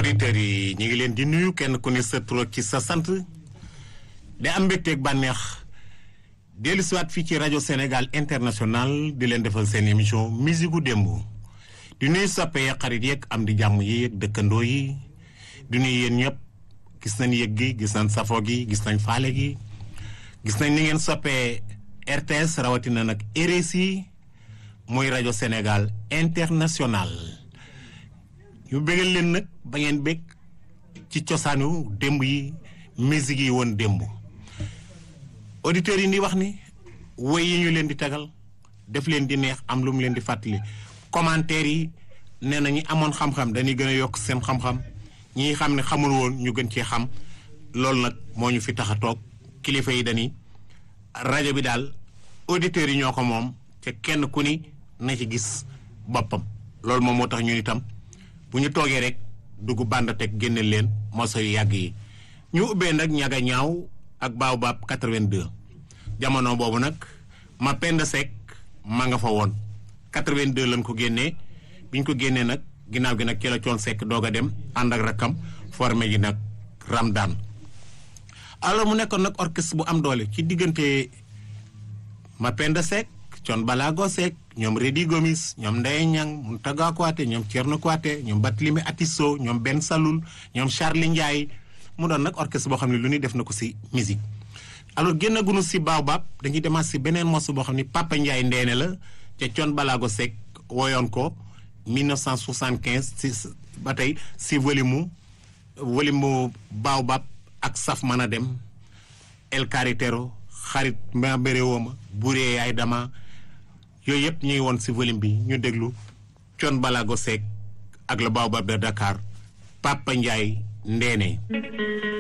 auditeurs yi ñu ngi leen di nuyu kenn ku ne sa tur ci sa sant di am mbégteeg bànneex dellu siwaat fii ci rajo Sénégal international di leen defal seen émission musique gu démb di nuyu soppe yeeg xarit yeeg am di jàmm yi yeeg dëkkandoo yi di nuyu yéen ñëpp gis nañ yëg gi gis nañ safo gi gis nañ faale gi gis nañ ni ngeen soppee RTS rawatina nag RSI muy rajo Sénégal international ñu bégal leen nag ba ngeen bég ci cosaanu démb yi musique yi woon démb auditeurs yi di wax ni woy yi ñu leen di tegal def leen di neex am lu mu leen di fàttali commentaires yi nee na ñi amoon xam-xam dañuy gën a yokk seen xam-xam ñi xam ne xamul woon ñu gën cee xam loolu nag moo ñu fi tax a toog kilifa yi dañuy rajo bi daal auditeurs yi ñoo ko moom te kenn ku ni na ci gis boppam loolu moom moo tax ñun itam bu ñu toogee rek dugg bànd teg génne leen moso yu yàgg yi ñu ubbee nag ñaga ñaaw ak Baobab 82 jamono boobu nag ma pend sek ma nga fa woon 82 lañ ko génnee bi ñu ko génnee nag ginnaaw gi nag ci la coon sekk doog a dem ànd ak rakkam formé ji nag Ramdan alors mu nekkoon nag orchestre bu am doole ci diggante ma pend sek coon balaago sek ñoom Rédi Gomis ñoom Ndeye Niang Mountaga Kouaté ñoom Thierno Kouaté ñoom Barthélémy Atisso ñoom Ben Saloul ñoom Charlie Ndiaye mu doon nag orchestre boo xam ne lu ñuy def na ko si musique alors génn gunu si Baobab dañuy demaat si beneen morceau boo xam ne Papa Ndiaye ndeene la te Thione Balago Seck woyoon ko 1975 si ba tey si volume mu volume mu Baobab ak saf mën a dem El Carretero xarit ma béré wooma buree yaay dama yooyu yëpp ñuy woon si volume bi ñu déglu Thione Balago Seck ak le Baobab de Dakar Papa Ndiaye ndeene